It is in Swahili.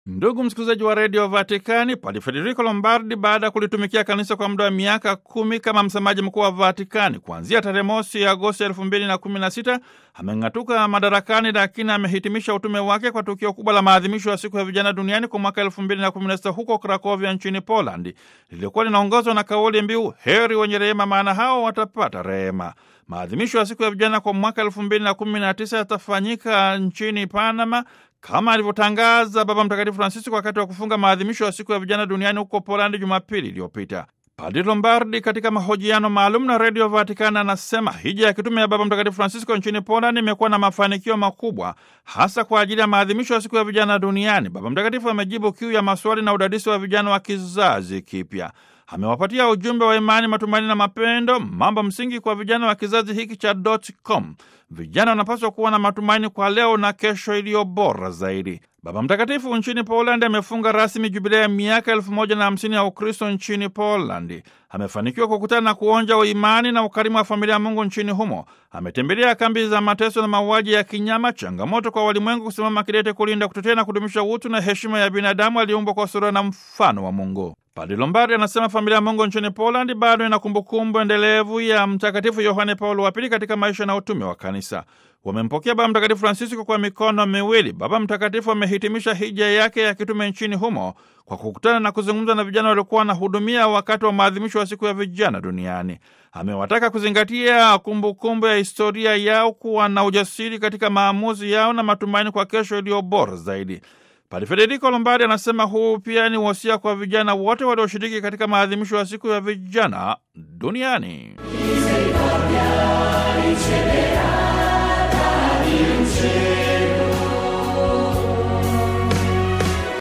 Ndugu msikilizaji wa redio Vatikani, Padi Federico Lombardi, baada ya kulitumikia kanisa kwa muda wa miaka kumi kama msemaji mkuu wa Vatikani kuanzia tarehe mosi Agosti elfu mbili na kumi na sita ameng'atuka madarakani, lakini amehitimisha utume wake kwa tukio kubwa la maadhimisho ya siku ya vijana duniani kwa mwaka elfu mbili na kumi na sita huko Krakovia nchini Poland, lilikuwa linaongozwa na kauli mbiu heri wenye rehema, maana hao watapata rehema. Maadhimisho ya siku ya vijana kwa mwaka elfu mbili na kumi na tisa yatafanyika nchini Panama kama alivyotangaza Baba Mtakatifu Francisco wakati wa kufunga maadhimisho ya siku ya vijana duniani huko Polandi Jumapili iliyopita. Padre Lombardi katika mahojiano maalum na redio Vatikani anasema hija ya kitume ya Baba Mtakatifu Francisco nchini Polandi imekuwa na mafanikio makubwa, hasa kwa ajili ya maadhimisho ya siku ya vijana duniani. Baba Mtakatifu amejibu kiu ya maswali na udadisi wa vijana wa kizazi kipya. Amewapatia ujumbe wa imani, matumaini na mapendo, mambo msingi kwa vijana wa kizazi hiki cha dotcom. Vijana wanapaswa kuwa na matumaini kwa leo na kesho iliyo bora zaidi. Baba Mtakatifu nchini Polandi amefunga rasmi jubilea ya miaka elfu moja na hamsini ya Ukristo nchini Polandi. Amefanikiwa kukutana na kuonja uimani na ukarimu wa familia ya Mungu nchini humo. Ametembelea kambi za mateso na mauaji ya kinyama, changamoto kwa walimwengu kusimama kidete kulinda, kutetea na kudumisha utu na heshima ya binadamu aliyeumbwa kwa sura na mfano wa Mungu. Padre Lombardi anasema familia ya Mungu nchini Polandi bado ina kumbukumbu endelevu ya Mtakatifu Yohane Paulo wa Pili katika maisha na utume wa Kanisa. Wamempokea Baba Mtakatifu Francisco kwa mikono miwili. Baba Mtakatifu amehitimisha hija yake ya kitume nchini humo kwa kukutana na kuzungumza na vijana waliokuwa wanahudumia wakati wa maadhimisho ya siku ya vijana duniani. Amewataka kuzingatia kumbukumbu kumbu ya historia yao, kuwa na ujasiri katika maamuzi yao na matumaini kwa kesho iliyo bora zaidi. Padre Federico Lombardi anasema huu pia ni wosia kwa vijana wote walioshiriki katika maadhimisho ya siku ya vijana duniani. Misericordia riceverà dall'incenso